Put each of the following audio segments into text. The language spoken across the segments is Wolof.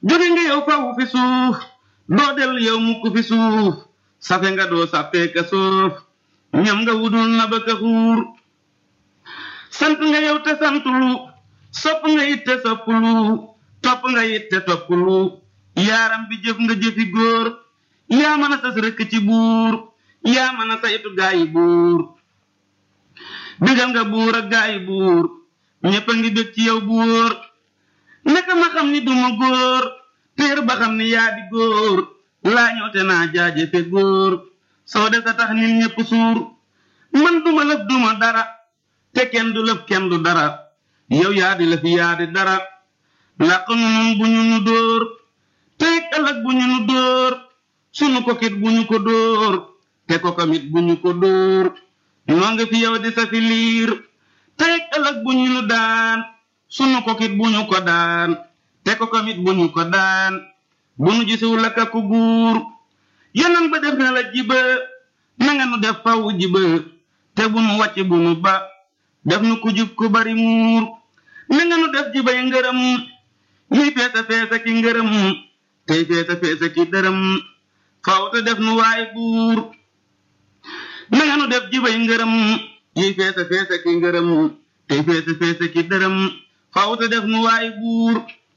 jóge nga yow fawu fi suuf doo del yow mukk fi suuf safe nga doo sàppeeka soof ñam nga wudul na ba ka xuur sant nga yow te santulu sopp nga it te soppulu topp nga it te toppulu yaaram bi jëf nga jëfi góor yaa mën a sas rëkk ci buur yaa mën a saytu gaayi buur digal nga buur ak gaayi buur ñépp a ngi bég ci yow buur naka ma xam ni duma góor téer ba xam ni yaa di góor laa ñëw te naa jaajëfe góor soo de sa tax nit ñépp suur man duma lëf duma dara te kenn du lëf kenn du dara yow yaa di lëf yaa di dara làq nu nun bu ñu nu dóor teeg ëllëg bu ñu nu dóor sunu kokit bu ñu ko dóor te ko kamit bu ñu ko dóor noo nga fi yow di sa fi liir teeg ëllëg bu ñu nu daan sunu kokit bu ñu ko daan te ko kamit bu ñu ko daan bu nu gisiw laka ku guur yonan ba def na la jiba nanga nu def faw jiba te bu nu wàcc bu nu ba def nu ku jub ku bari muur nanga nu def jibay ngërëm ñuy feesa feesa ki ngërëm tey feesa feesa ki dërëm faw te def nu waay buur nanga nu def jibay ngërëm ñuy feesa feesa ki ngërëm tey feesa feesa ki dërëm faw te def nu waay buur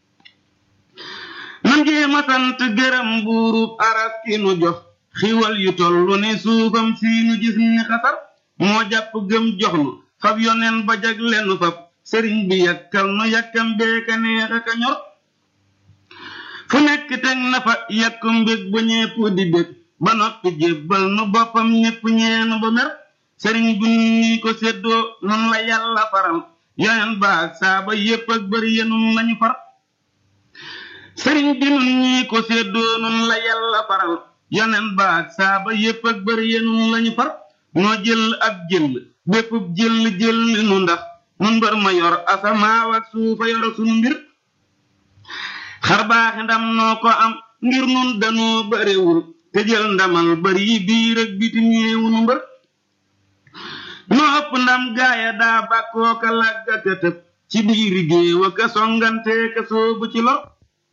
nan jee ma sant gërëm buurub aras ki nu jox xiwal yu tollu ni suufam si nu gis ni xasar moo jàpp gëm jox nu fab yoneen ba jag lenu fab sëriñ bi yàkkal nu yàkkam beeka neex aka ñor fu nekk teg na fa yàkku mbég bu ñepp di bég ba noppi jébbal nu boppam ñépp ñeenu ba mer sëriñ bu ñi ko séddoo nun la yàlla faral yoneen ba ak saaba yépp ak bari yenun lañu far sëriñ bi nun ñi ko séddoo nun la yàlla faral yoneen ba ak saaba yépp ak bari yenun lañu far noo jël ab jël bépp jël jël nu ndax nun mbër ma yor asamaaw ak suufa yor sunu mbir xar baaxi ndam noo ko am ngir nun danoo barewul te jël ndamal bari yi biir ak bitim yeewu nu mbër noo ëpp ndam gaaya daa bàkkoo ka làgga ka tëb ci biiri géew a ka songante ka soobu ci lor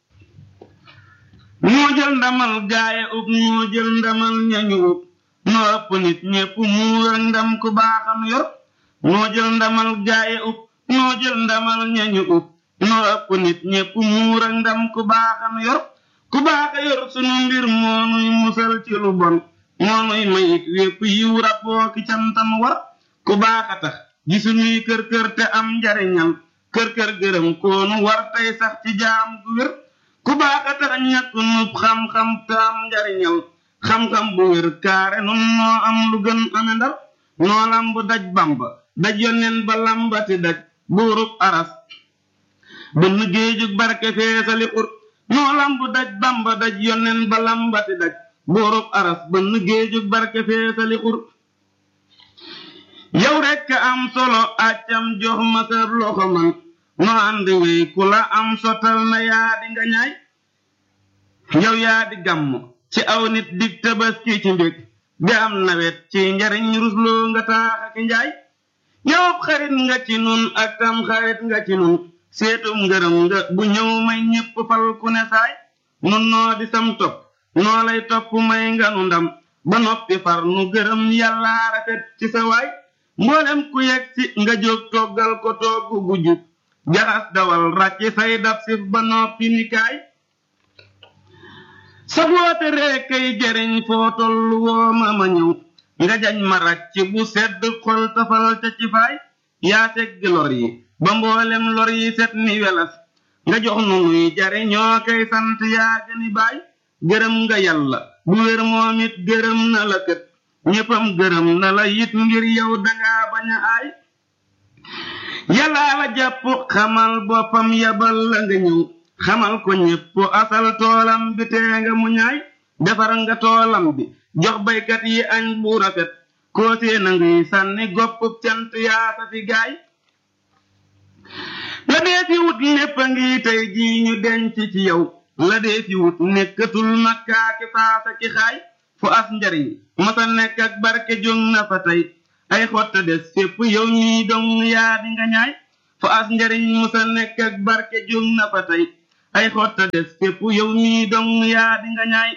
noo jël ndamal gaaya ub noo jël ndamal ñañu ub noo ëpp nit ñépp muur ak ndam ku baaxam yor noo jël ndamal gaaya ub noo jël ndamal ñañu ub noo ëpp nit ñépp muur ak ndam ku baaxam yor ku baaxa yor sunu mbir moo nuy musal ci lu bon moo nuy mayit wépp yiw rabboo ki cantam war ku baaxa tax gi suñuy kër kër te am njariñal kër kër gërëm koonu war tey sax ci jaam gu wér ku baaxa tax ñàkk nub xam-xam te am njariñal xam-xam bu wér kaare nun noo am lu gën ame ndar noo lamb daj bamba daj yonneen ba lambati daj buurub aras bënn géejug barke feesali xur noo lamb daj bamba daj yonneen ba lambati daj buurub aras bënn géejug barke feesali xur yow rekk am solo accam jox ma sa loxo man noo ànd wey ku la am sotal na yaa di nga ñaay yow yaa di gàmm ci aw nit dig tabaski ci mbég di am nawet ci njariñ rusloo nga taax ak njaay yow xarit nga ci nun ak tam xarit nga ci nun seetum ngërëm nga bu ñëw may ñépp fal ku ne saay nun noo di sam topp noo lay topp may nga nu ndam ba noppi far nu gërëm yàlla rafet ci sa waay mboolem ku yegg si nga jóg toggal ko togg gu jub jaxas dawal ràcc say dab sif ba noppi ni kaay sa woote rek kay jëriñ foo tollu woo ma ma ñëw nga jañ ma ràcc bu sedd xol tafal ca ci faay yaa tegg lor yi ba mboolem lor yi set ni welas nga jox nu nuy jariñoo kay sant yaa gëni baay gërëm nga yàlla bu wér moom it gërëm na la kët ñéppam gërëm na la it ngir yow dangaa bañ a aay yàllaa la jàpp xamal boppam yabal la nga ñëw xamal ko ñépp asal toolam bi tee nga mu ñaay defar nga toolam bi jox baykat yi añ bu rafet koo seen a ngiy sànni goppub cant yaa sa fi gaay la dee fi wut lépp a ngi tey jii ñu denc ci yow la dee fi wut nekkatul makkaaki faasa ki xaay fu as njariñ masa nekk ak barke jóg na fa tey ay xotta des fépp yow ñii dong yaa di nga ñaay fu as njariñ masa nekk ak barke jóg na fa tey ay xotta des képp yow mii dong yaa di nga ñaay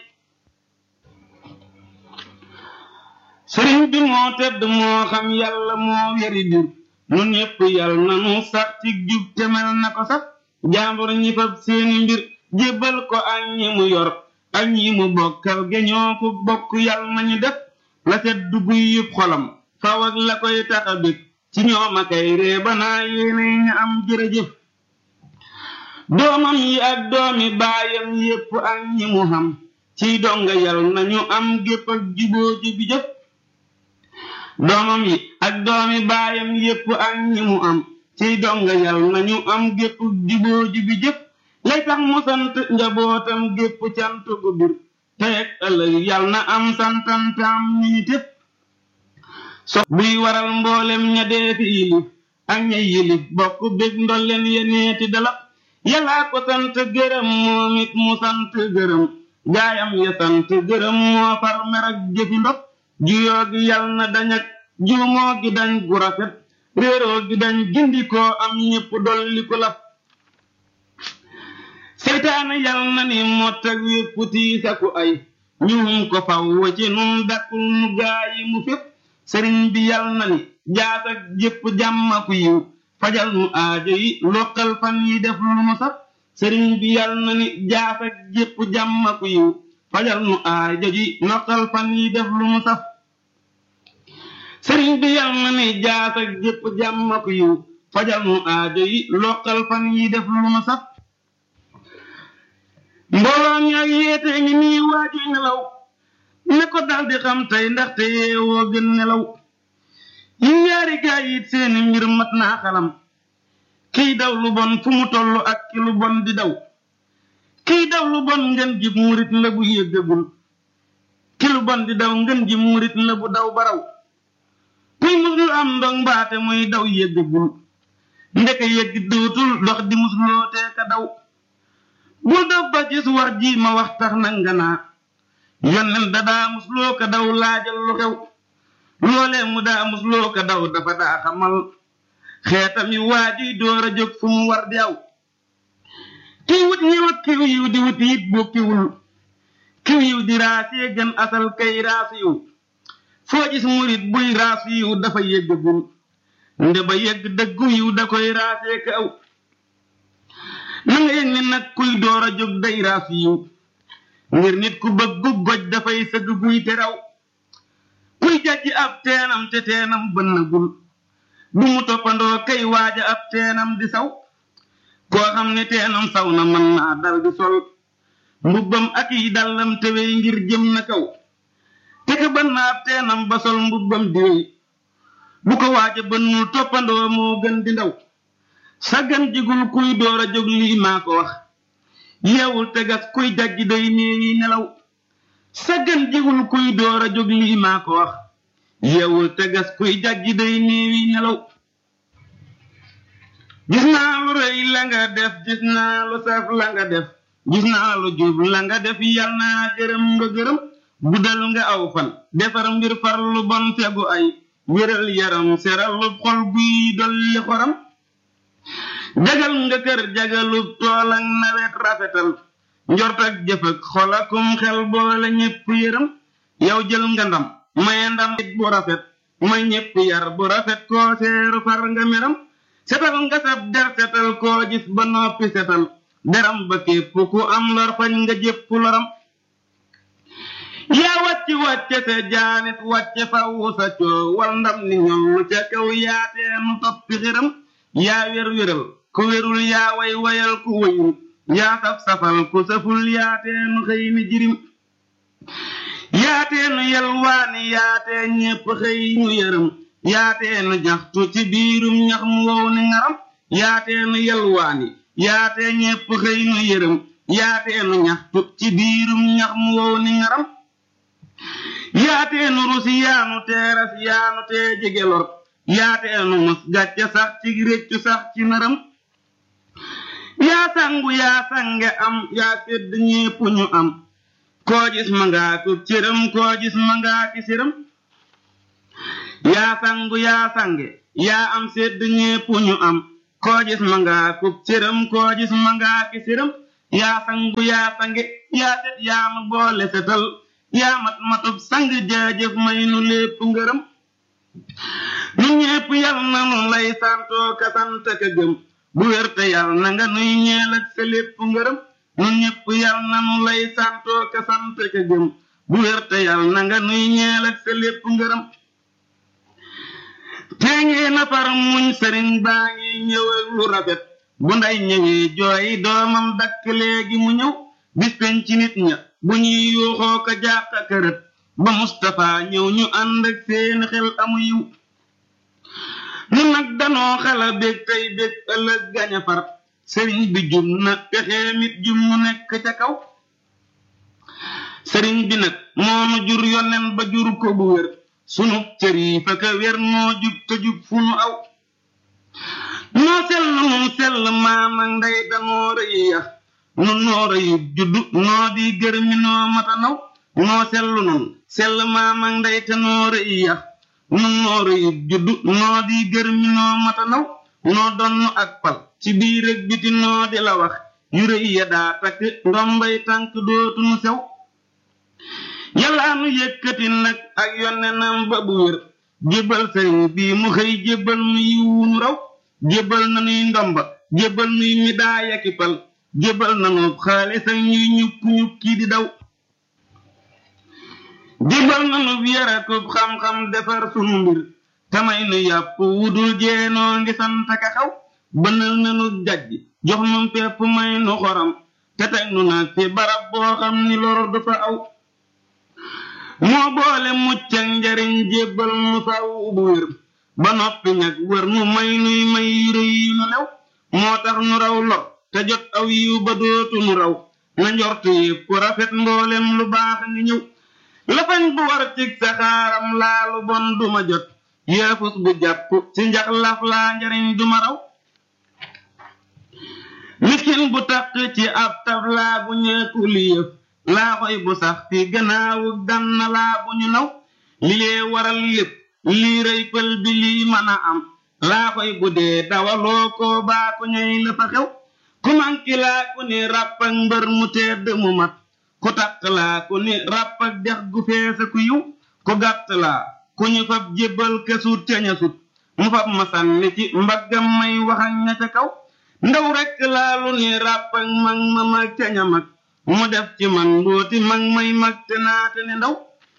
sëriñ bi moo tedd moo xam yàlla moo weri bir nun ñépp yàlla na nu sax ci jub te mel na ko sax jaambur ñi fab seeni mbir jébbal ko ak ñi mu yor ak ñi mu bokkal geñoo ko bokk yàlla nañu def la set dugg yëpp xolam faw ak la koy taxa bég ci ñoom akay ree banaa yéene ña am jërëjëf doomam yi ak doomi baayam yépp ak ñi mu xam ciy donga yal nañu am gépp ak juboo ji jëf doomam yi ak doomi baayam yépp ak ñi mu am ciy donga yal nañu am gépp juboo ji bi jëf lay tax mu sant njabootam gépp cant gu bir tey ak ëllëg yal na am santantam ñu ni tépp so buy waral mboolem ña dee fi yilif ak ña yilif bokk bég ndolleen yeneeti dala yàllaa ko sant gërëm moom it mu sant gërëm gaayam ya sant gërëm moo far mer ak jëfi ndox juyoo gi yal na dañ ak juumoo gi dañ gu rafet réeroo gi dañ gindikoo am ñépp dolli ku laf seytaane yal na ni mott ak wépp tiisaku ay ñuum ko faw ci nun dakkul nu gaayi mu fépp sëriñ bi yal na ni jaas ak jëpp jàmmaku yiw fajal nu aajo yi loqal fan yi def lu nu saf sëriñ bi yal na ni jaas ak jëpp jàmmaku yiw fajal nu aajo yi loqal fan yi def lu nu saf sëriñ bi yal na ni jaas ak jëpp jàmmaku yiw fajal nu aajo yi loqal fan yi def lu nu saf mbooloo mi ak yéete ngi nii waajuy nelaw ne ko daldi xam tey ndaxte yeewoo gën nelaw yi ñaari gaay it seeni mbir mat naa xalam kiy daw lu bon fu mu toll ak ki lu bon di daw kiy daw lu bon ngeen jib murit la bu yëggagul ki lu bon di daw ngeen jib murit la bu daw baraw kuy muslu am ndong mbaate muy daw yëggagul ndeke yëgg dootul dox di musloo tee ka daw bul daf ba gis wax ji ma wax tax na nga naa yonnen da daa musloo ka daw laajal lu xew loolee mu daa musloo ka daw dafa daa xamal xeetam yi waajuy door a jóg fu mu war di aw kiy wut ñëw ak kiw yiw di wut it bokkiwul kiw yiw di raasee gën asal kay raasu yiw foo gis murit buy raasu yiw dafa yëggagul nde ba yëgg dëggu yiw da koy raasee ka aw na nga yëg ni nag kuy door a jóg day raasu yiw ngir nit ku bëggu goj dafay sëgg buy te raw kuy jajji ab teenam te teenam bënnagul bu mu toppandoo kay waaja ab teenam di saw koo xam ne teenam saw na mën naa dal di sol mbubbam ak yi dallam tewey ngir jëm na kaw te ka bënn ab teenam ba sol mbubbam di wey bu ko waaja bënnul toppandoo moo gën di ndaw saggan jigul kuy door a jóg lii maa ko wax yeewul tegas kuy jajji day néewi nelaw saggan jigul kuy door a jóg lii maa ko wax yeewul tegas kuy jajji day néewi nelaw gis naa lu rëy la nga def gis naa lu saf la nga def gis naa lu jub la nga def yal naa gërëm nga gërëm guddal nga aw fan defar mbir far lu bon fegu ay wéral yaram seral lu xol guy dolli xoram jagal nga kër jagalub tool ak nawet rafetal njort ak jëf ak xol akum xel boole ñépp yërëm yow jël nga ndam maye ndam it bu rafet may ñépp yar bu rafet koo seeru far nga meram setal nga sab der setal koo gis ba noppi setal deram ba képp ku am lor fañ nga jépp loram yaa wàcc wàcce sa jaanit wàcce fawu sa coo wal ndam ni ñoom ca kaw yaateenu toppi xiram yaa wér wéral ku wérul yaa way wayal ku wayul yaa saf safal ku saful yaateenu xëy ni jirim yaateenu yalwaani yaatee ñépp xëy ñu yërëm yaateenu ñaxtu ci biirum ñax mu wow ni ngaram yaateenu yalwaani yaatee ñépp xëy ñu yërëm yaateenu ñaxtu ci biirum ñax mu wow ni ngaram yaateenu rusi yaanu teeras yaanu tee jege lor yaateenu mos gàcce sax ci réccu sax ci nëram yaa sangu yaa sange am yaa sedd ñépp ñu am koo gis ma ngaa ku cëram koo gis ma ngaa ki cëram yaa sangu yaa sange yaa am sedd ñépp ñu am koo gis ma ngaa ku cëram koo gis ma ngaa ki cëram yaa sangu yaa sange yaa set yaa ma boole setal yaa mat matub sang jaajëf may nu lépp ngërëm ñun ñépp yal na nu lay santoo ka sant ka gëm bu wér te yal na nga nuy ñeel ak sa lépp ngërëm ñun ñépp yal na nu lay santoo ka sant ka gëm bu wér te yal na nga nuy ñeel ak sa lépp ngërëm tee ngee na far muñ sëriñ baa ngi ñëw ak lu rafet bu nday ñëwee jooyi doomam dakk léegi mu ñëw bis peñ ci nit ña bu ñuy yuuxoo ko jàq kërët ba Mustapha ñëw ñu ànd ak seen xel amu yiw nu nag danoo xala bég tey bég ëllëg gaña far sëriñ bi jum na pexee mit jum mu nekk ca kaw sëriñ bi nag moonu jur yonen ba jur ko bu wér sunu cër yi fa ka wér noo jub te jub fu nu aw noo sell nun sell maam ak ndey danoo rëy yax nu noo rëyub juddu noo di gër mi noo mata naw noo sellu nun sell maam ak ndey te noo rëy yax nu noo rëyub juddu noo di gër mi noo mata naw noo donn ak pal ci biir ak biti noo di la wax yu rëy ya daa takk ndombay tànk dootu nu sew yàllaa nu yëkkati nag ak yonnenam ba bu wér jébbal sëriñ bii mu xëy jébbal nu yiwu nu raw jébbal na nuy ndomba jébbal nuy midaaya ki pal jébbal na nu xaalis ak ñuy ñukk ñukki di daw jébbal na nu yarakub xam-xam defar sunu mbir tamay nu yàpp wudul jeenoo ngi sant ka xaw bënal na nu jajj jox nu pepp may nu xoram te teg nu nag fi barab boo xam ni lor du fa aw moo boole mucc ak njariñ jébbal nu faw bu wér ba noppi ñag wër nu may nuy may yu rëy yu nu lew moo tax nu raw lor te jot aw yiw ba dootu nu raw na njort yépp rafet mboolem lu baax ngi ñëw lafañ bu war cig saxaaram laalu bon duma jot yeefus bu jàpp ci njax laf laa njariñ duma raw miskin bu taq ci ab tab laa bu ñeeku li yëf laa xoy bu sax fi gannaawu ganna laa bu ñu naw li lee waral lépp lii rëy pël bi lii mën a am laa xoy bu dee dawaloo koo baa ko ñoy la fa xew ku manki laa ku ni ràpp ak mbër mu tedd mu mat ku taq laa ku ni ràpp ak dex gu feesa ku yiw ku gàtt laa ku ñu fab jébbal kesut ca ña sut mu fab ma sànni ci mbaggam may wax ak ña ca kaw ndaw rekk laa lu ni ràpp ak mag ma mag ca ña mag mu def ci man mbooti mag may mag te naate ne ndaw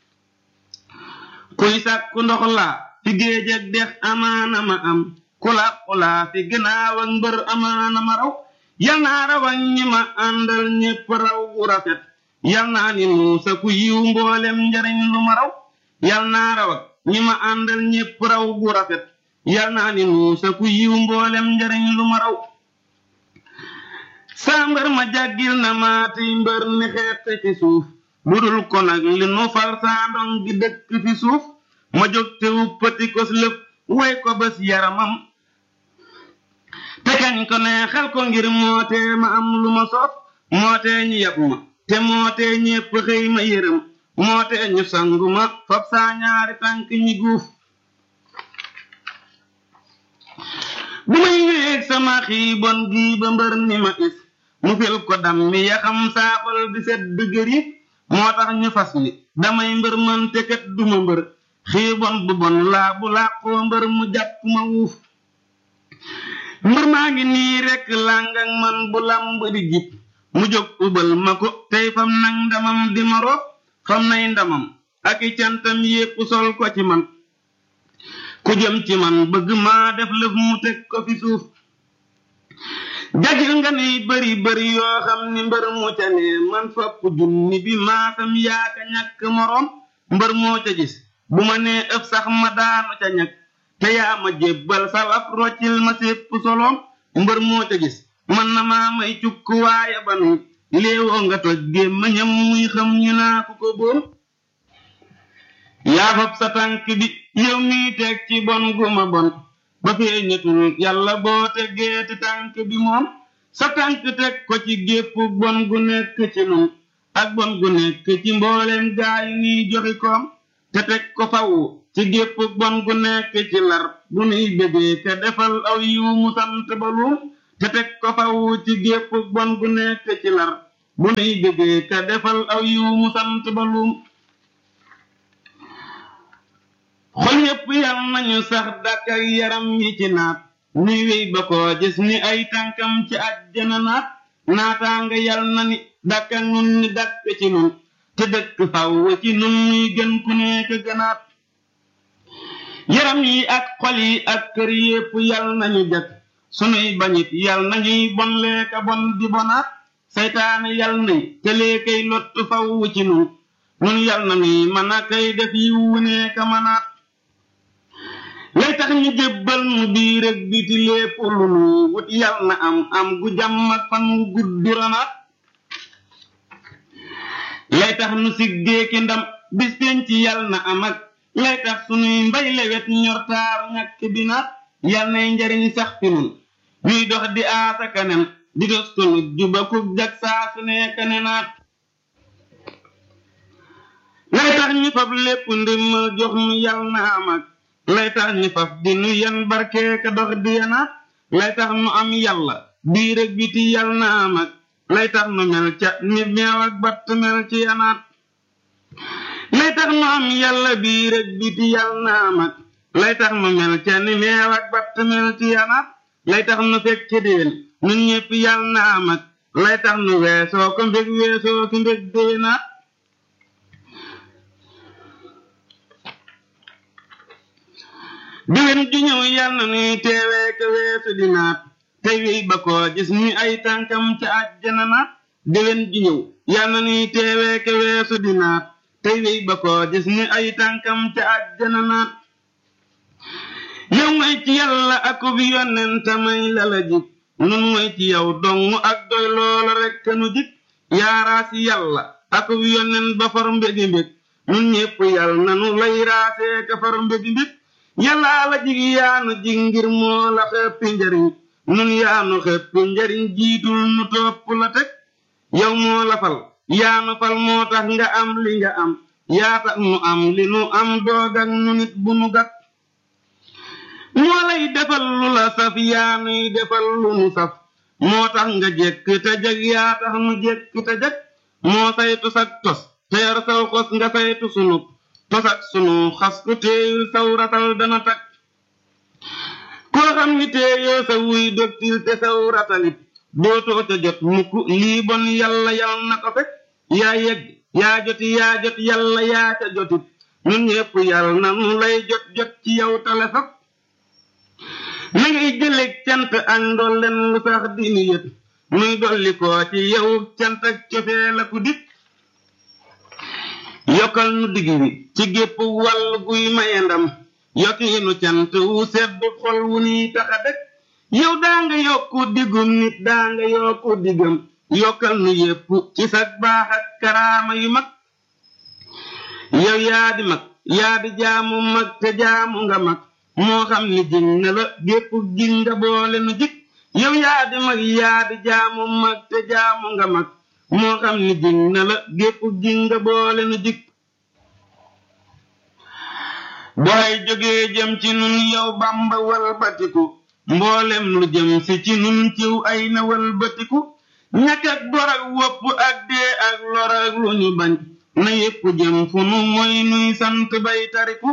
kuy sàkku ndox laa fi géej ak dex amaana ma am ku làqu laa fi gannaaw ak mbër amaana ma raw yal naa raw ak ñi ma àndal ñépp raw gu rafet yal naa ni nuusa ku yiw mboolem njariñ lu ma raw yal naa raw ak ñi ma àndal ñépp raw gu rafet yal naa ni nuusa ku yiw mboolem njariñ lu ma raw saa mbër ma jàggil na maati mbër ni xeete ci suuf lu dul ko nag li nu fal saa ndong gi dëkk fi suuf ma jóg te wuppati kos lëf way ko bés yaramam te kañ ko neexal ko ngir mootee ma am lu ma soof mootee ñu yab ma te mootee ñépp xëy ma yërëm mootee ñu sangu ma fab saa ñaari tànk ñi guuf bu may wéeg sama xiibon gii ba mbër ni ma is mu fil ko dam mi yaxam saafal di sedd gëri moo tax ñu fas ni damay mbër man te kat duma mbër xiibon bu bon laa bu làqoo mbër mu jàpp ma wuuf mbër maa ngi nii rekk làng ak man bu lamb di jib mu jóg ubal ma ko tey fam nag ndamam di ma roof fam nay ndamam ak i cantam yépp sol ko ci man ku jëm ci man bëgg maa def lëf mu teg ko fi suuf jagil nga ni bari bari yoo xam ni mbër mu ca ne man fopp junni bi maasam yaaka ñàkk moroom mbër moo ca gis bu ma nee ëf sax ma daanu ca ñag te yaa ma jébbal salaf roccil ma sépp soloom mbër moo ca gis man na maa may cukk waaye ba nu léewoo nga toj gémmañam muy xam ñu naa ku ko boom yaa fab sa tànk bi yow mii teg ci bon gu ma bon ba feeñatul yàlla boo teggeeti tànk bi moom sa tànk teg ko ci gépp bon gu nekk ci nun ak bon gu nekk ci mbooleem gaayu niy joxi koom te teg ko faw ci gépp bon gu nekk ci lar bu nuy bébee te defal aw yiw mu sant ba luum te teg ko faw ci gépp bon gu nekk ci lar bu nuy bëggee ka defal aw yiw mu sant ba luum xol yépp yal nañu sax dàkk ak yaram yi ci naat nuy wéy ba koo gis ni ay tànkam ci àjjana naat naataanga yal na ni dàkk ak nun ni dàkk ci nun te dëkk faw ci nun nuy gën ku nekk gënaat yaram yi ak xol yi ak kër yépp yal nañu jag sunuy bañit yal nañuy bon leeka bon di bonaat saytaane yal nay te leekay lott faw ci nun nun yal na nuy mën a kay def yiwu neeka manaat lay tax ñu jébbal nu biir ak biti lépp lu nu wut yal na am am gu jàmm ak fan wu gudd ranaat lay tax nu siggee ki ndam bis penc yal na am ak lay tax sunuy mbay lewet ñor taaru ñàkk bi naat yal nay njariñ sax fi nun ñuy dox di aasa kanem di dos sunu juba kub jag saa su nekk ne naat lay tax ñu fab lépp ndimmal jox nu yal na am ak lay tax ñu faf di nu yan barkee ka dox di yanaat lay tax nu am yàlla biir ak biti yal na am ak lay tax nu mel ca ni meew ak batt mel ci yanaat lay tax nu am yàlla biir ak biti yal na am ak lay tax nu mel ca ni meew ak batt mel ci yanaat lay tax nu fekk déen nun ñépp yal na am ak lay tax nu weesoo ko mbég weesoo ki mbég déenaat déwén ju ñëw yal na nuy teewee ka weesu di naat tey wéy ba koo gis ni ay tànkam ca àjjana naat déwén ju ñëw yal na nuy teewee ka weesu di naat tey wéy ba koo gis ni ay tànkam ca àjjana naat yow mooy ci yàlla akub yonent may la la jik nun mooy ci yow dong ak doy loola rekk nu jik yaaraasi yàlla akub yonent ba far mbégi mbég nun ñépp yal na nu lay raasee ka far mbégi mbég yàllaa la jig yaanu jig ngir moo la xeppi njariñ nun yaanu xeppi njariñ jiitul nu topp la teg yow moo la fal yaanu fal moo tax nga am li nga am yaa tax nu am li nu am doogak nu nit bu nu gàtt moo lay defal lu la saf yaanuy defal lu nu saf moo tax nga jekk te jag yaa tax nu jekk te jag moo saytu sag tos te yor saw xos nga saytu sunu tosak sunu xas ku téeyul saw ratal dana tak koo xam ni téeyoo sa wuy dogtil te saw ratalit dootoo ca jot mukk lii bon yàlla yal na ko fekk yaa yegg yaa joti yaa jot yàlla yaa ca jotit ñun ñépp yàlla na nu lay jot jot ci yow tale fab na ngay jëleg cant ak ndolleen lu sax di nu yët muy dolli koo ci yow cant ak cofee la ku dik yokkal nu digg wi ci gépp wàll guy maye ndam yokkiinu cant wu sedd xol wu nii taxa dëkk yow daa nga yokku diggum nit daa nga yokku diggam yokkal nu yépp ci sag baax ak karaama yu mag yow yaa di mag yaa di jaamu mag te jaamu nga mag moo xam ni jig na la gépp jig nga boole nu jig yow yaa di mag yaa di jaamu mag te jaamu nga mag moo xam ni jig na la gépp jig nga boole nu jig booy jógee jëm ci nun yow bamba walbatiku mboolem lu jëm si ci nun ciw ay na walbatiku ñàkk ak bor ak wopp ak dee ak lor ak lu ñu bañ na yépp jëm fu nu mooy nuy sant bay tariku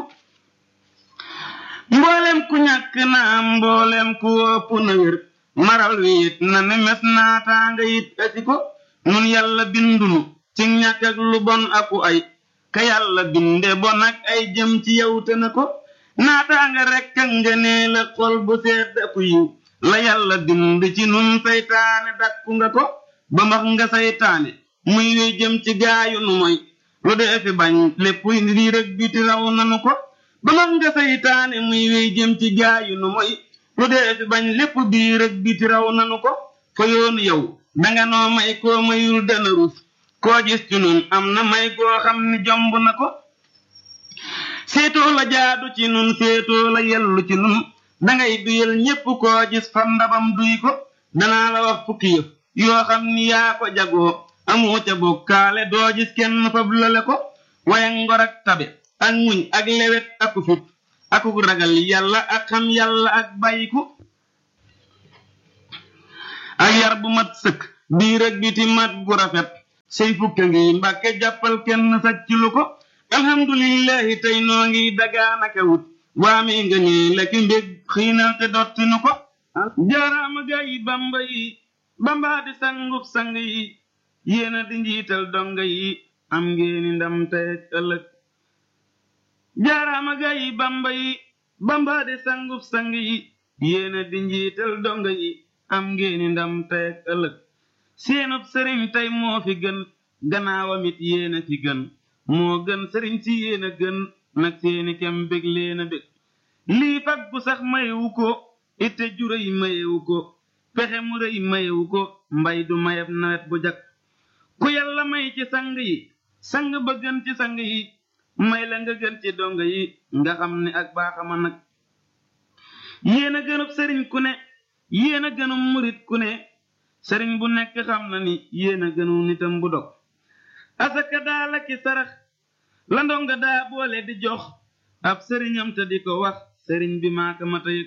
mboolem ku ñàkk na am mboolem ku wopp na wér maral wi it na ne mes naataanga it asi ko nun yàlla bindunu ci ñàkk ak lu bon aku ay ka yàlla binde bon ak ay jëm ci yow te na ko naataanga rekk ak ngenee la xol bu sedd aku yiw la yàlla bind ci nun saytaane dakku nga ko ba max nga saytaane muy wey jëm ci gaayu nu moy lu dee fi bañ lépp lii rek biti raw nanu ko ba max nga saytaane muy wey jëm ci gaayu nu moy lu dee fi bañ lépp bii rek biti raw nanu ko fa yoonu yow danga noo may koo mayul dana rus koo gis ci nun am na may goo xam ni jomb na ko seetoo la jaadu ci nun seetoo la yellu ci nun dangay duyal ñépp koo gis fa ndabam duy ko danaa la wax fukki yëf yoo xam ni yaa ko jagoo amoo ca bokkaale doo gis kenn fab lale ko waya ngor ak tabe ak muñ ak lewet aku fit akuk ragal yàlla ak xam yàlla ak bàyyiku ak yar bu mat sëkk biir ak biti mat gu rafet say fukka ngi mbàkke jàppal kenn sàcc lu ko alhamdulillahi tey noo ngi dagaanaka wut waame nga ñee la ki mbég xiinal te dotti nu ko jaaraama gaa yi bamba yi bamba di sangub sang yi yéena di njiital donga yi am ngeeni ndam tey ak ëllëg jaaraama gaa yi bamba yi bamba di sangub sang yi yéena di njiital donga yi am ngeeni ndam tey ak ëllëg seenub sëriñ tey moo fi gën gannaawam it yéena fi gën moo gën sëriñ si yéena gën nag seeni kem bég leena bég lii fag bu sax mayewu ko itte juréy mayewu ko pexe mu rëy mayewu ko mbay du mayeb nawet bu jag ku yàlla may ci sang yi sang ba gën ci sang yi may la nga gën ci donga yi nga xam ne ak baaxama nag yéen a gënub sëriñ ku ne yéen a gënub murit ku ne sëriñ bu nekk xam na ni yéen a gënu nitam bu dog asaka daa la ki sarax la ndonga daa boole di jox ab sëriñam te di ko wax sëriñ bi maaka mata yëg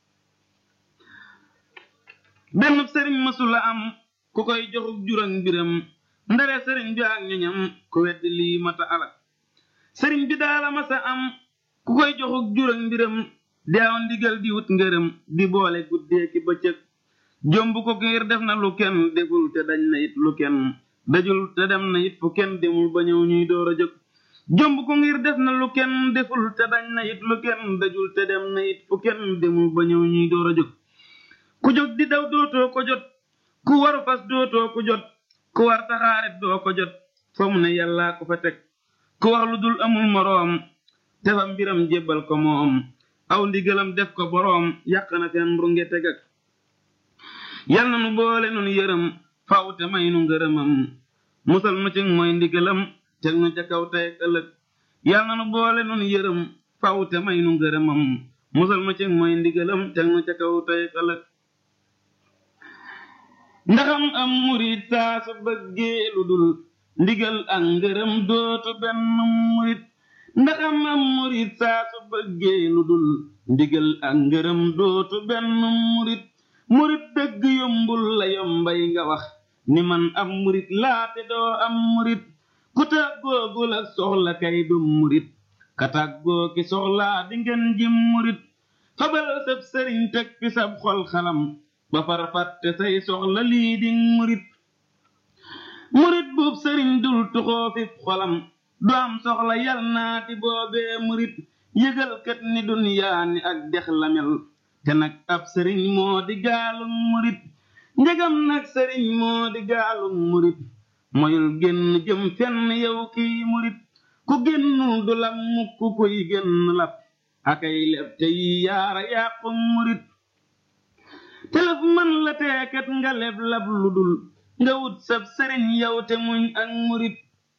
benn sëriñ mësula am ku koy joxuk juróom mbiram ndare sëriñ bi ak ñoñam ku weddi lii mata alak sëriñ bi daala masa am ku koy joxuk juróom mbiram di aw ndigal di wut ngërëm di boole guddee ki bëccëg jomb ko ngir def na lu kenn deful te dañ na it lu kenn dajul te dem na it fu kenn demul ba ñëw ñuy door a jóg jomb ko ngir def na lu kenn deful te dañ na it lu kenn dajul te dem na it fu kenn demul ba ñëw ñuy door a jóg ku jóg di daw dootoo ko jot ku waru fas dootoo ko jot ku war taxaaret doo ko jot fa mu ne yàllaa ko fa teg ku wax lu dul amul moroom te fa mbiram jébbal ko moom aw ndigalam def ko boroom yàq na fen runge tegak yal na nu boole nun yërëm faw te may nu ngërëmam musal nu ci mooy ndigalam teg nu ca kaw tey ëllëg yal na nu boole nun yërëm faw te may nu ngërëmam musal nu ci mooy ndigalam teg nu ca kaw tey ëllëg ndaxam am murit saa su bëggee lu dul ndigal ak ngërëm dootu benn murit ndaxam am murit saa su bëggee lu dul ndigal ak ngërëm dootu benn murit murit dëgg yombul la yombay nga wax ni man am murit laate doo am murit ku tàggoogul ak soxla kay du murit ka tàggoo ki soxlaa di ngeen jim murit fabal sab sëriñ teg fi sab xol xalam ba far fàtte say soxla lii di murit murit buub sëriñ dul tuxoo fi xolam du am soxla yal naati boobee murit yëgal kat ni dunyaa ni ak dex la mel te nag ab sëriñ moo di gaalum murit njëgam nag sëriñ moo di gaalum murit moyul génn jëm fenn yow kiy murit ku génnul du la mukk kuy génn lab akay leb te yi yaara yàqu murit telef man la teekat nga leb lab lu dul nga wut sab sëriñ yow te muñ ak murit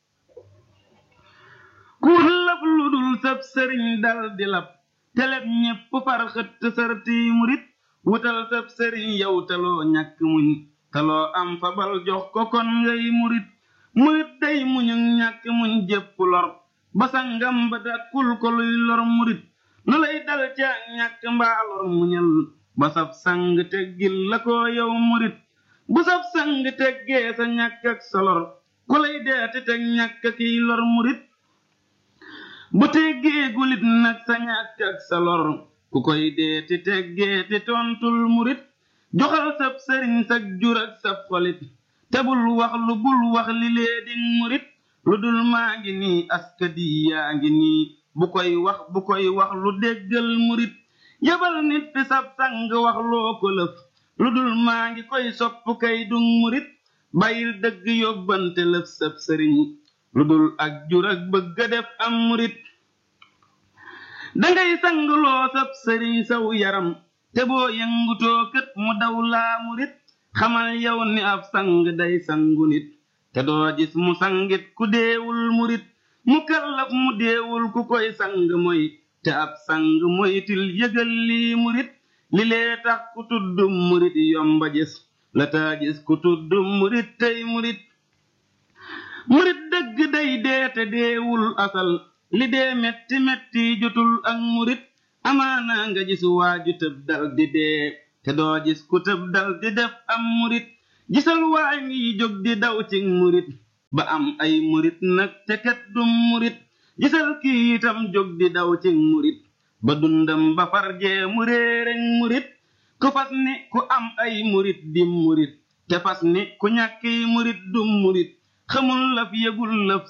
ku wut lab lu dul sab sëriñ dal di lab teleb ñépp far xëtt sarti murit wutal sab sëriñ yow taloo ñàkk muñ taloo am fabal jox ko kon ngay murit murit day muñu ñàkk muñ jépp lor basangam ba dàkkul ko luy lor murit lu lay dal ca ñàkk mbaa lor muñal ba sab sang teggil la ko yow murit bu sab sang teggee sa ñàkk ak sa lor ku lay deeti teg ñàkk kiy lor murit bu teggee gulit nag sa ñàkk ak sa lor ku koy deeti teggee ti tontul murit joxal sab sëriñ sag jur ak sab xolit te bul wax lu bul wax li lee di murit lu dul maa ngi nii askadi yaa ngi nii bu koy wax bu koy wax lu déggal murit yabal nit fi sab sang wax loo ko lëf lu dul maa ngi koy sopp kay du murit bàyyil dëgg yóbbante lëf sab sëriñ lu dul ak jur ak bëgga def am murit dangay sangloo sab sëriñ saw yaram te boo yëngutoo kët mu daw laa murit xamal yow ni ab sang day sangu nit te doo gis mu sangit ku deewul murit mu kallaf mu deewul ku koy sang moy te ab sang moytil yëgal lii murit li lee tax ku tudd murit yomba gis la taa gis ku tudd murit tey murit murit dëgg day deete deewul asal li dee metti metti jotul ak murit amaana nga gis waaju tëb dal di dee te doo gis ku tëb dal di def am murit gisal waay ngi jóg di daw ci murit ba am ay murit nag te kat du murit gisal kii itam jóg di daw ci murit ba dundam ba farjee mu réereñ murit ku fas ni ku am ay murit di murit te fas ni ku ñàkki murit du murit xamul laf yëgul lëf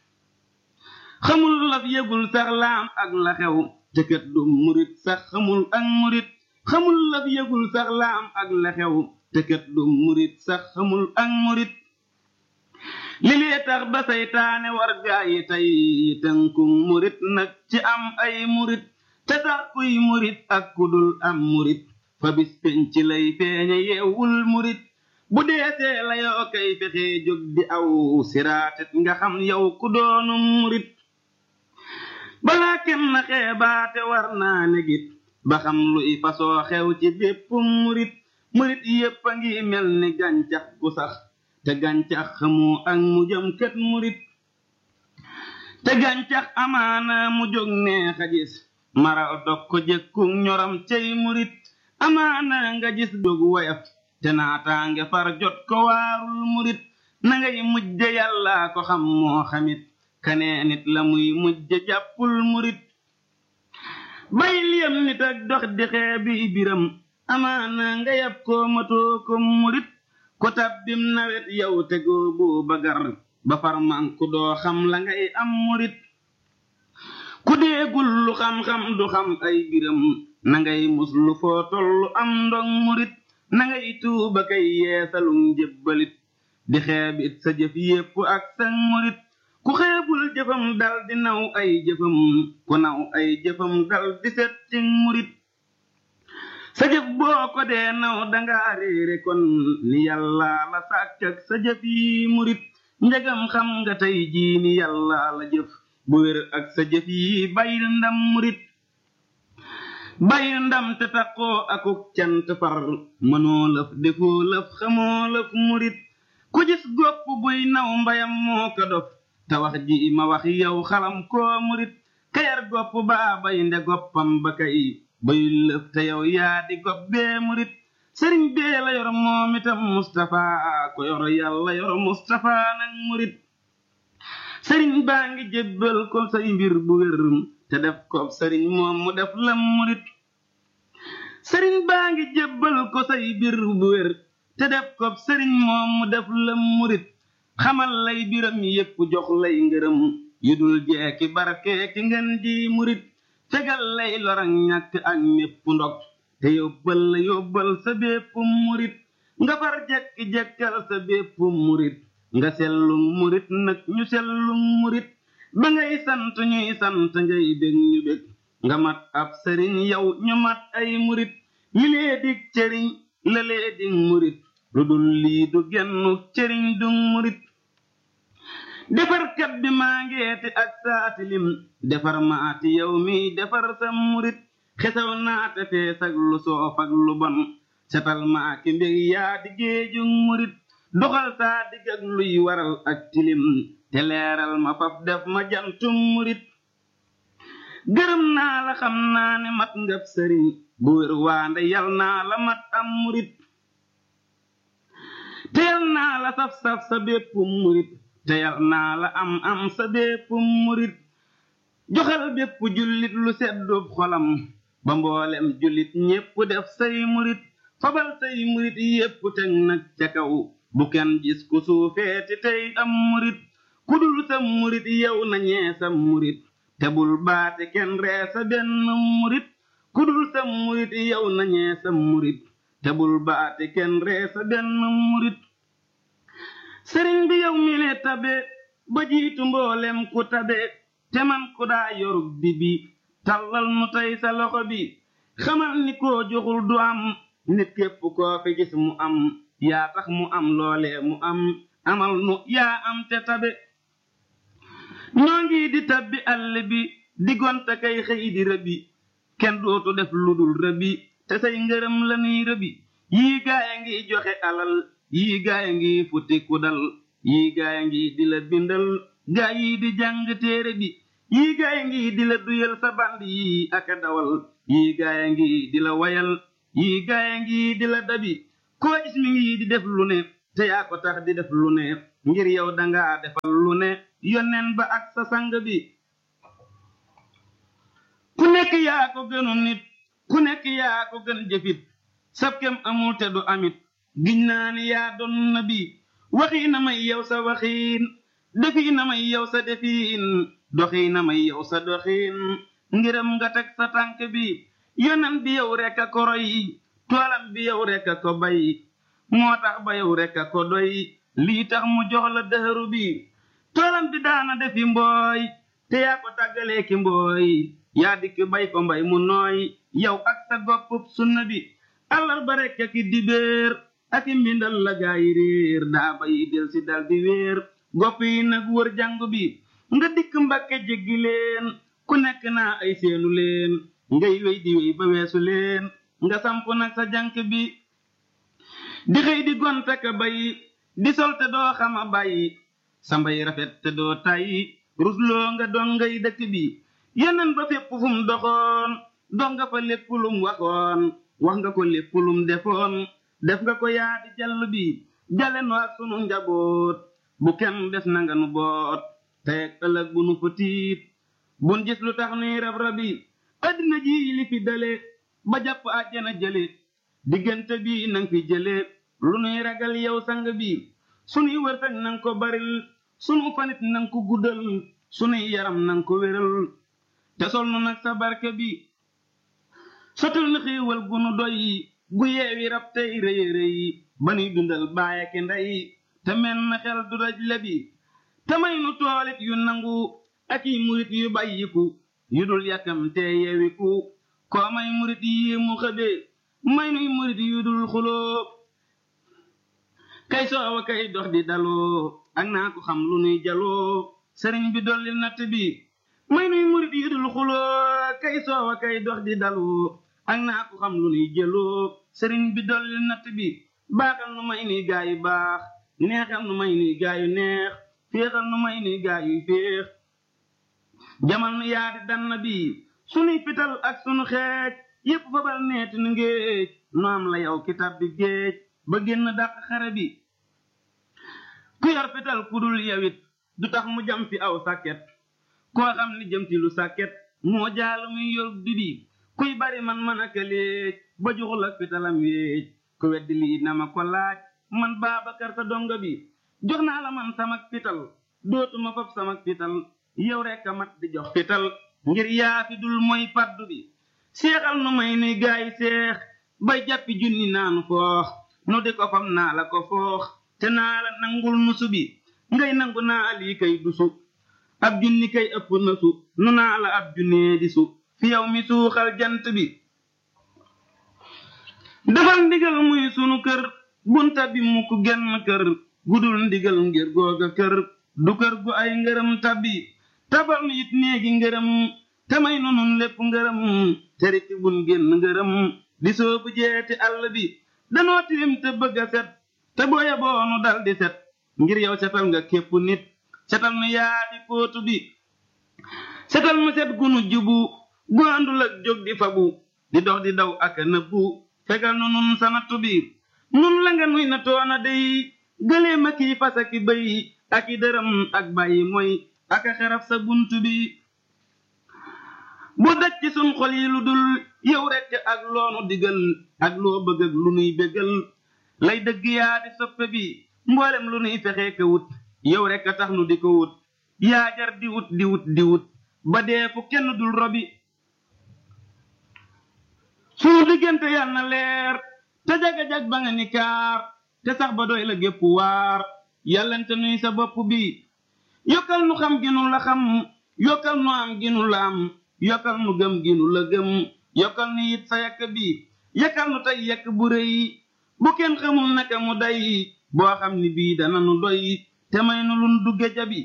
xamul laf yëgul sax laam ak la xew te kat du murit sax xamul ak murit xamul laf yëgul sax laam ak la xew te kat du murit sax xamul ak murit li lee tax ba saytaane war gaa yi tey tënkum murit nag ci am ay murit te tax kuy murit ak kudul am murit fa bis penc lay feeñe yeewul murit bu deesee la yoo kay fexe jóg di aw siraatit nga xam yow ku doonu murit balaa kenn xeebaate war naa negit ba xam luy fasoo xew ci bépp murit murit yépp a ngi mel ni gàncax gu sax te gàncax xamu ak mu jëm kët murit te gàncax amaana mu jóg neex a gis maral dog ko jëkku ñoram cey murit amaana nga gis jóg woyof te naataange far jot ko waarul murit na ngay mujje yàlla ko xam moo xamit kanee nit la muy mujje jàppul murit bay liyam nit ak dox di xeebi biram amaana nga yab ko matoo ko murit ko tabbim nawet yow tegoo boo bagar ba farman ku doo xam la ngay am murit ku deegul lu xam-xam du xam ay biram na ngay mus lu foo tollu am ndong murit na ngay tuuba kay yeesalum jébbalit di xeebit sa jëf yépp ak sa murit ku xeebul jëfam dal di naw ay jëfam ku naw ay jëfam dal di set ci murit sa jëf boo ko dee naw danga réere kon ni yàlla la sàkk ak sa jëf yi murit njegam xam nga tey jii ni yàlla la jëf bu wér ak sa jëf yi bayil ndam murit bayil ndam te taqoo akuk cant far mënoo lëf defoo lëf xamoo lëf murit ku gis gopp buy naw mbayam moo ko dof te wax ji ma wax yow xalam koo murit kayar gopp baa bay nde goppam ba kay bayul lëf te yow yaa di gopp bee murit sëriñ bee la yor moom itam Mustapha ko yor yàlla yor Mustapha nag murit sëriñ baa ngi jébbal ko say mbir bu wér te def ko sëriñ moom mu def lam murit sëriñ baa ngi jébbal ko say mbir bu wér te def ko sëriñ moom mu def lam murit xamal lay biram yépp jox lay ngërëm yu dul jeeki barke ki ngeen ji murit fegal lay lorang ñàkk ak mépp ndog te yóbbal la yóbbal sa bépp murit nga far jekki-jekkal sa bépp murit nga sellum murit nag ñu sellum murit ba ngay sant ñuy sant ngay bég ñu bég nga mat ab sëriñ yow ñu mat ay murit li lee dig cëriñ la lee dig murit lu dul lii du gennu cëriñ du murit defarkat bi maa ngeeti ak saatilim defar maati yow mi defar sa murit xesaw naate fees ak lu soof ak lu bon setal maa ki mbég yaa di géeju murit doxal saa digg ak luy waral ak tilim te leeral ma faf def ma jantum murit gërëm naa la xam naa ne mat ngab sëriñ bu wér waande yal naa la mat am murit te yal naa la saf-saf sa bépp murit te yal naa la am am sa bépp murit joxal bépp jullit lu seddub xolam ba mboolem jullit ñépp def say murit fabal say murit yépp teg nag ca kaw bu kenn gis ku suufeeti tey am murit ku dul sa murit yow nañee sa murit te bul baate kenn ree sa benn murit ku dul sa murit yow nañee sa murit te bul baate kenn ree sa benn murit sëriñ bi yow mi le tabe ba jiitu mboolem ku tabe te man ku daa yorug bi bi tallal nu tey sa loxo bi xamal ni koo joxul du am nit képp koo fi gis mu am yaa tax mu am loole mu am amal nu yaa am te tabe ñoo ngi di tabbi àll bi di gonta kay xëy di rëbi kenn dootu def lu dul rëbi te say ngërëm la nuy rëbi yii gaaya ngi joxe alal yii gaaya ngi futti ku dal yii gaaya ngi di la bindal gaa yi di jàng téere bi yii gaaya ngi di la duyal sa band yii aka dawal yii gaaya ngi di la wayal yii gaaya ngi di la dabi koo gis mi ngi di def lu ne te yaa ko tax di def lu ne ngir yow dangaa defal lu ne yonneen ba ak sa sang bi ku nekk yaa ko gënu nit ku nekk yaa ko gën jëfit sab kem amul te du amit giñ naa ni yaa doon na bi waxii na may yow sa waxiin defii na may yow sa defiin doxii na may yow sa doxiin ngiram nga teg sa tànk bi yonan bi yow rek a ko roy toolam bi yow rek a ko bay moo tax ba yow rek a ko doy lii tax mu jox la dëhëru bi toolam bi daana defi mbooy te yaa ko tàggalee ki mbooy yaa dikk bay ko mbay mu nooy yow ak sa goppub sunna bi àllarba rek ak i dibéer ak i mbindal la gaayi réer daa bayi del si dal di wéer gopp yi nag wër jàngu bi nga dikk mbakke jéggi leen ku nekk naa ay seenu leen ngay wéy di wéy ba weesu leen nga samp nag sa jànk bi di xëy di gonte ka bay di sol te doo xama bàyyi sa mbay rafet te doo tàyyi rusloo nga doon ngay dëkk bi yeneen ba fépp fu mu doxoon dox nga fa lépp lum waxoon wax nga ko lépp lum defoon def nga ko yaa di jàll bi jale nu ak sunu njaboot bu kenn des na nga nu boot tey ak ëllëg bu nu fa tiit bun gis lu tax nuy rab rabi addina ji li fi dale ba jàpp àjjana jële diggante bi nang fi jële lu nuy ragal yow sang bi sunuy wërsëg nang ko baril sunu fanit nang ko guddal sunuy yaram nang ko wéral te sol nu nag sa barke bi sotul na xiiwal gu nu doy gu yeewi rab tey rëy rëy ba nuy dundal baaya ki ndey te men na xel du daj lebi te may nu toolit yu nangu ak i murit yu bàyyiku yu dul yàkkam te yeewiku koo may murit yi mu xëbe may nuy murit yu dul xuloo kay soowa kay dox di daloo ak naa ko xam lu nuy jaloo sëriñ bi dolli natt bi may nuy murit yu dul xuloo kay soowa kay dox di daloo ak naa ko xam lu nuy jëloo sëriñ bi dolli natt bi baaxal nu may nuy gaayu baax neexal nu may nuy gaayu neex féexal nu may nuy gaayu féex jamal nu yaadi dann bi sunuy fital ak sunu xeej yépp fabal neeti nu ngéej nu am la yow kitab bi géej ba génn dàq xare bi ku yor fital ku dul yawit du tax mu jam fi aw sàkket koo xam ni jëm ci lu sàkket moo jaalu muy yor di bi kuy bari man man aka léej ba juxul ak fitalam wéej ku weddi lii na ma ko laaj man Baabakar sa donga bi jox naa la man samak fital dootuma fab samak fital yow rek a mat di jox fital ngir yaa fi dul mooy paddu bi seexal nu may nuy gaay seex bay jàppi junni naanu foox nu di ko fam naa la ko foox te naa la nangul nusu bi ngay nangu naa lii kay dusu ab junni kay ëpp na su nu naa la ab junnee di su fi yow mi suuxal jant bi defal ndigal muy sunu kër bunta bi mukk genn kër gudul ndigal ngir googa kër du kër gu ay ngërëm tabbi tabal nu it néegi ngërëm te may nu nun lépp ngërëm te rikki bun génn ngërëm di soobu jeeti àll bi danoo tilim te bëgg a set te booya boonu dal di set ngir yow setal nga képp nit setal nu yaa di fóotu bi setal nu set gunu jubu gu àndul ak jóg di fabu di dox di daw ak a nëbbu fegal nu nun sa nattu bi nun la nga nuy na toona day gëleem ak i fas ak i bëy ak i dërëm ak bàyyi mooy ak a xeraf sa bunt bi bu daj ci sun xol yi lu dul yow rekk ak loonu digal ak loo bëgg ak lu nuy bégal lay dëgg yaa di soppe bi mboolem lu nuy fexee ka wut yow rekk a tax nu di ko wut yaa jar di wut di wut di wut ba dee fu kenn dul robi sunu diggante yal na leer te jaga-jag ba nga ni kaar te sax ba doy la gépp waar yàllante nuy sa bopp bi yokkal nu xam ginu la xam yokkal nu am ginu la am yokkal nu gëm ginu la gëm yokkal nu it sa yakk bi yakkal nu tey yakk bu rëy bu kenn xamul naka mu day boo xam ni bii dana nu doy te may nu lun dugge jabi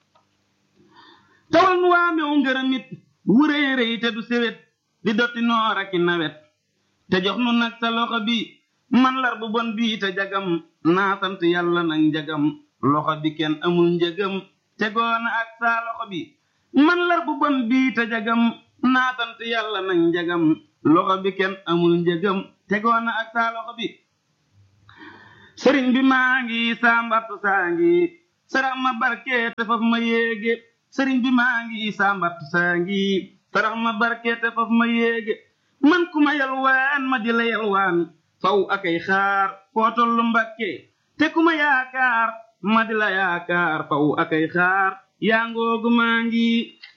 tawal nu waamew ngërëmit wu rëy rëy te du sewet di dotti noor aki nawet te jox nu nag sa loxo bi man lar bu bon bii te jagam naa sant yàlla nag njagam loxo bi kenn amul njëgam te goona ak saa loxo bi man lar bu bon bii te jagam naa sant yàlla nag njagam loxo bi kenn amul njëgam tegoon na ak saa loxo bi sëriñ bi maa ngi saa mbattu saa ngi sarax ma barke te faf ma yéege sëriñ bi maa ngi saa mbattu saa ngi sarax ma barke te faf ma yéege man ku ma yalwaan ma di la yalwaan faw akay xaar foo tollu mbakke te ku ma yaakaar ma di la yaakaar faw akay xaar yaa ngoogu maa ngi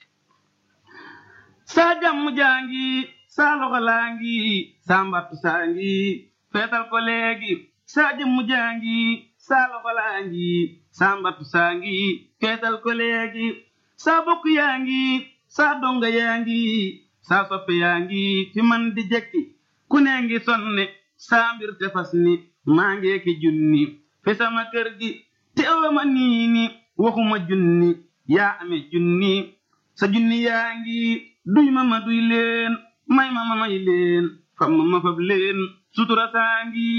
saa jàmm jaa ngi saa loxo laa ngi saa mbattu saa ngi feetal ko léegi saa jëmm jaa ngi saa loxo laa ngi saa mbattu saa ngi feetal ko léegi saa bokk yaa ngi saa donga yaa ngi saa soppe yaa ngi fi man di jekki ku ne ngi sonne saa mbir te fas ni maa ngee ki junni fi sama kër gi te awama nii ni waxuma junni yaa ame junni sa junni yaa ngi duy ma ma duy leen may ma ma may leen fam ma ma fab leen sutura saa ngi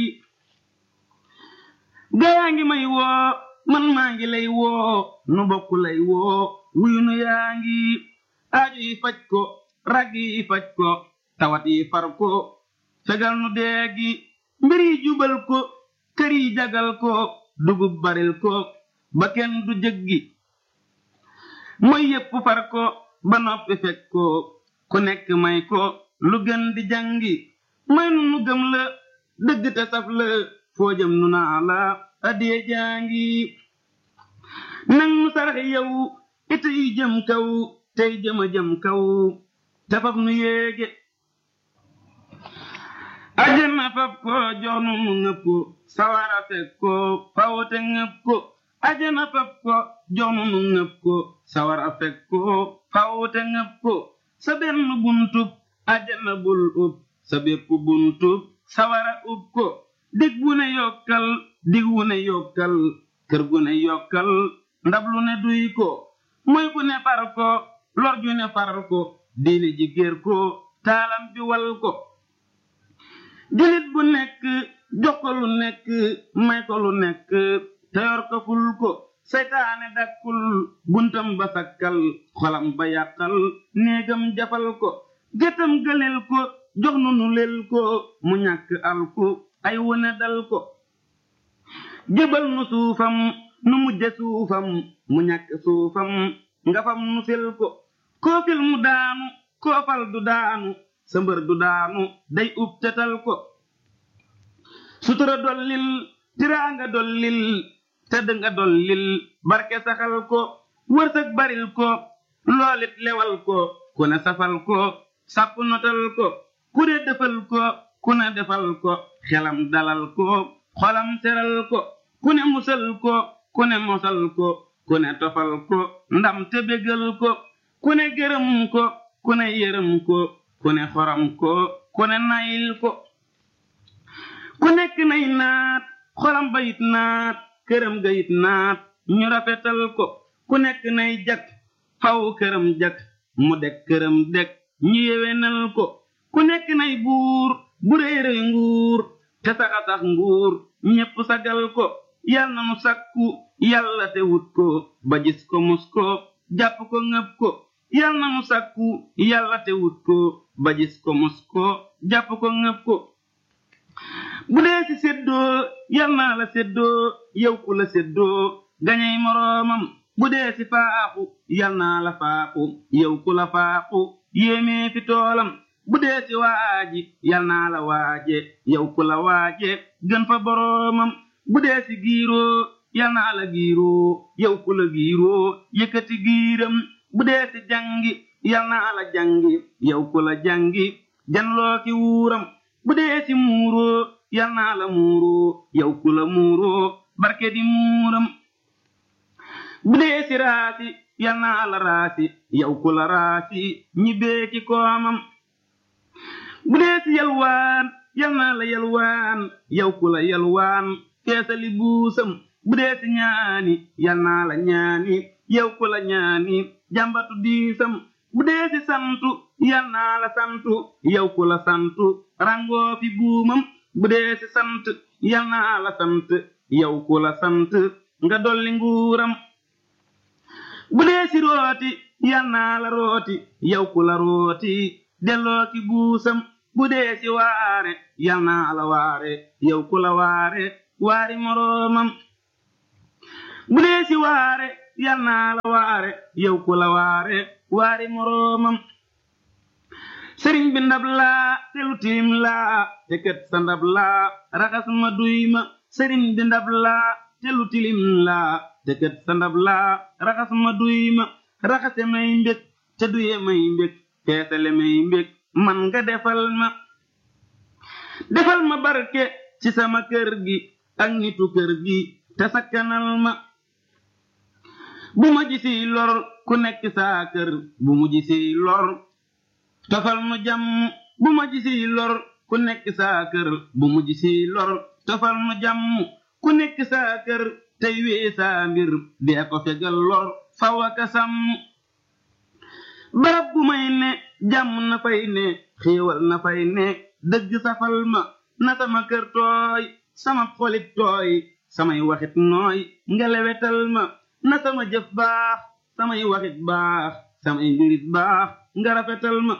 gayaa ngi may woo man maa ngi lay woo nu bokk lay woo wuyu nu yaa ngi aajo yi faj ko rag yi faj ko tawat yi far ko fegal nu deegi mbir yi jubal ko kër yi jagal ko dugub baril ko ba kenn du jëggi mooy yépp far ko ba noppi fekk ko ku nekk may ko lu gën di jàngi may nu nu gëm la dëgg te saf la foo jëm nu naa la addiye jàngi nang nu sarax yow ite yu jëm kaw tey jëma jëm kaw te faf nu yéege ajana faf ko jox nu nu ngëp ko sawara fekk ko fawte ngëp ko ajana faf ko jox nu nu ngëp ko sawara fekk ko fawte ngëp ko sa benn buntub ajana bul ub sa bépp buntub sawara ub ko dig wu ne yokkal dig wu ne yokkal kër gu ne yokkal ndab lu ne duy ko moy gu ne far ko lor ju ne far ko diine ji géer ko taalam bi wal ko julit bu nekk jox ko lu nekk may ko lu nekk te yor ko ful ko seytaane dakkul buntam ba sakkal xolam ba yàqal néegam jafal ko gétam gëlel ko jox nu nu lel ko mu ñàkk al ko ay wone dal ko jëbal nu suufam nu mujje suufam mu ñàkk suufam nga fam nu fil ko koo fil mu daanu koo fal du daanu sa mbër du daanu day ub tetal ko sutura dollil tiraanga dollil tëdd nga dollil barke saxal ko wërsëg baril ko loolit lewal ko ku ne safal ko sàpp notal ko ku ne defal ko ku ne defal ko xelam dalal ko xolam seral ko ku ne musal ko ku ne mosal ko ku ne tofal ko ndam te bégal ko ku ne gërëm ko ku ne yërëm ko ku ne xoram ko ku ne nayil ko ku nekk nay naat xolam bayit naat këram gayit naat ñu rafetal ko ku nekk nay jak faw këram jak mu dek këram dek ñu yewenal ko ku nekk nay buur bu rëy rëy nguur te saxa sax nguur ñépp sagal ko yal na nu sakku yàlla te wut ko ba gis ko mus ko jàpp ko ngëp ko yal na nu sakku yàlla te wut ko ba gis ko mus ko jàpp ko ngëp ko bu dee ci séddoo yal naa la séddoo yow ku la séddoo gañey moroomam bu dee ci faaxu yal naa la faaxu yow ku la faaxu yéemee fi toolam bu dee ci waaji yal naa la waaje yow ku la waaje gën fa boroomam bu dee ci giiroo yal naa la giiroo yow ku la giiroo yëkkati giiram bu dee ci jangi yal naa la jangi yow ku la jangi janloo ki wuuram bu dee ci muuroo yal naa la muuroo yow ku la muuroo barke di muuram bu dee ci raasi yal naa la raasi yow ku la raasi ñi beeki koomam bu dee ci yalwaan yal naa la yalwaan yow ku la yalwaan feesali buusam bu dee ci ñaani yal naa la ñaani yow ku la ñaani jàmbatu diisam bu dee ci santu yal naa la santu yow ku la santu rangoo fi buumam bu dee ci sant yal naa la sant yow ku la sant nga dolli nguuram bu dee ci rooti yal naa la rooti yow ku la rooti delloo ki buusam bu dee si waare yal naa la waare yow ku la waare waari moroomam bu dee si waare yal naa la waare yow ku la waare waari moroomam sëriñ bi ndab laa te lu tilim laa te kët sa ndab laa raxas ma duy ma sëriñ bi ndab laa te lu tilim laa te kët sa ndab laa raxas ma duy ma raxase may mbég te duye may mbég feesale may mbég man nga defal ma defal ma barke ci sama kër gi ak nitu kër gi te sakkanal ma bu ma gisi lor ku nekk saa kër bu mu gisi lor tofal mu jàmm bu ma gisi lor ku nekk saa kër bu mu gisi lor tofal mu jàmm ku nekk saa kër tey wee saa mbir dee ko fegal lor faw aka sàmm barab bu may ne jàmm na fay ne xéewal na fay ne dëgg safal ma na sama kër tooy sama xolit tooy samay waxit nooy nga lewetal ma na sama jëf baax samay waxit baax samay mbirit baax nga rafetal ma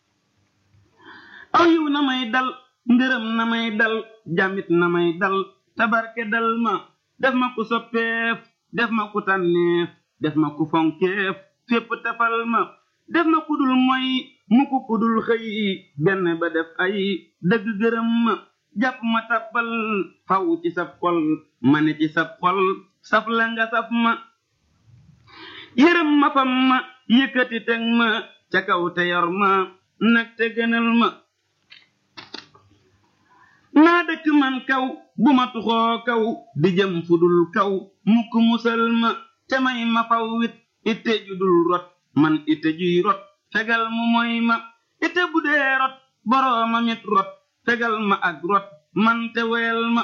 aw yiw na may dal ngërëm na may dal jàmmit na may dal tabarke dal ma def ma ku soppeef def ma ku tànneef def ma ku fonkeef fépp tafal ma def ma kudul moy muku kudul xëy benn ba def ay dëgg gërëm ma jàpp ma tabbal faw ci sab xol ma ne ci sab xol saf la nga saf ma yërëm ma fam ma yëkkati teg ma ca kaw te yor ma nag te gënal ma naa dëkk man kaw bu ma tuxoo kaw di jëm fudul kaw mukk musal ma te may ma faw wit itte ju dul rot man itte juy rot fegal mu moy ma itte bu dee rot borooma mit rot fegal ma ak rot man te weel ma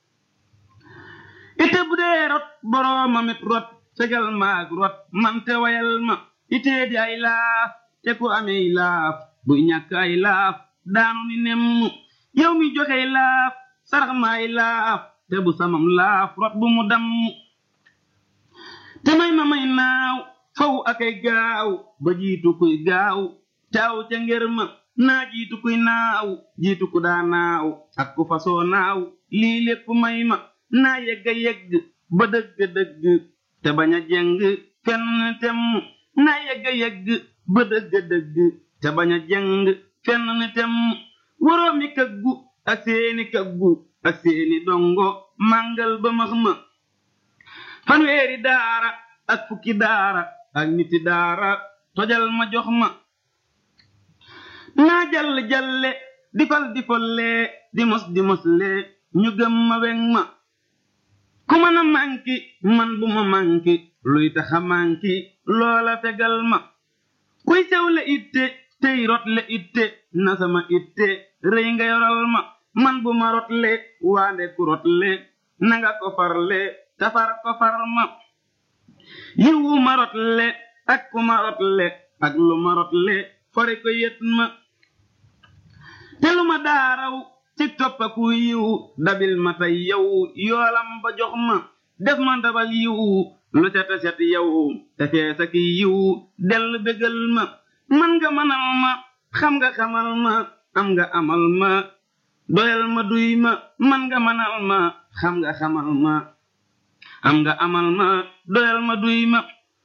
itte bu dee rot borooma mit rot fegal ma ak rot man te weel ma itte di ay laaf te ku amey laaf buy ñàkk ay laaf daanu ni nemm yow mi joxey laaf sarax ma ay laaf te bu samam laaf rot bu mu damm te may ma may naaw faw akay gaaw ba jiitu kuy gaaw taaw ca ngër ma naa jiitu kuy naaw jiitu ku daa naaw ak ku fasoo naaw lii lépp may ma naa yegga yegg ba dëgg dëgg te bañ a jeng fenn temm naa yegga yegg ba dëgg dëgg te bañ a jeng fenn temm woroomi kaggu ak seeni kaggu ak seeni dongo màngal ba max ma fanweeri daara ak fukki daara ak niti daara tojal ma jox ma naa jall jalle di fal di folle di mos di mosle ñu gëm ma weŋ ma ku mën a manki man bu ma manki luy taxa manki loola fegal ma kuy sew le itte tey rot le itte na sama itte rëy nga yoral ma man bu ma rotle waande ku rotle nanga ko farle tafar ko far ma yiwu ma rotle ak ku ma rotle ak lu ma rotle fori ko yet ma te lu ma daaraw ci toppaku yiw dabil ma tey yow yoolam ba jox ma def ma ndabal yiw lu set a set yow te feesa ki yiw dell bégal ma man nga manal ma xam nga xamal ma am nga amal ma doyal ma duy ma man nga manal ma xam nga xamal ma am nga amal ma doyal ma duy ma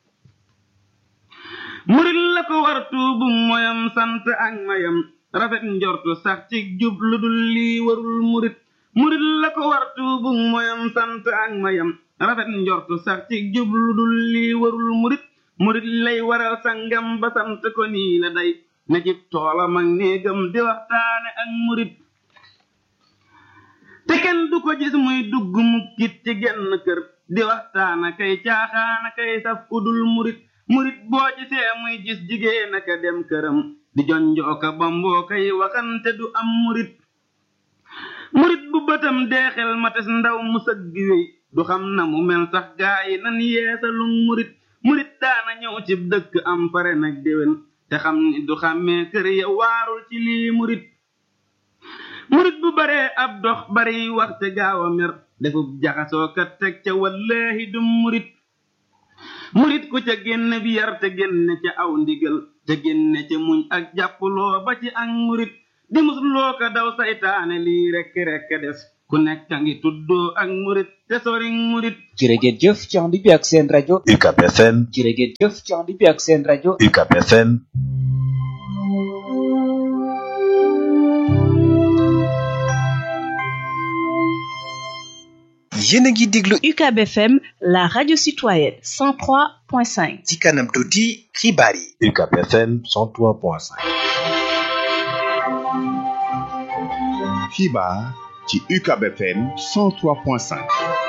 murit la ko war tuubu moyam sant ak mayam rafet njortu sax ci jub lu dul lii warul murit murit la ko war tuubu moyam sant ak mayam rafet njortu sax ci jub lu dul lii warul murit murit lay waral sangam ba sant ko nii la day na jib toolam ak néegam di waxtaane ak murit te kenn du ko gis muy dugg mukkit ci genn kër di waxtaana kay caaxaana kay saf ku dul murit murit boo gisee muy gis jigéen aka dem këram di jonjooka bamboo kay waxante du am murit murit bu bëtam deexel mates ndaw mu sëgg wey du xam na mu mel sax gaa yi nan yeesalum murit murit daana ñëw ci dëkk am pare nag déwén te xam ni du xàmmee kër ya waarul ci lii murit murit bu baree ab dox bari waxte gaaw a mer defub jaxasoo kat teg ca wallaahi du murit murit ku ca génne bi yar te génne ca aw ndigal te génne ca muñ ak jàppuloo ba ci ak murit di musloo ko daw saytaane lii rekk rekk des ku nekk ngi tuddoo ak murit te sori murit jërë ngeen jëf ci ànd bi ak seen rajo UCAB FM jërë ngeen jëf ci ànd bi ak seen rajo UCAB FM yéen a ngi déglu UCAB FM la radio citoyenne 103.5 ci kanam tuuti xibaar yi UCAB FM 103.5 xibaar ci UCAB FM 103.5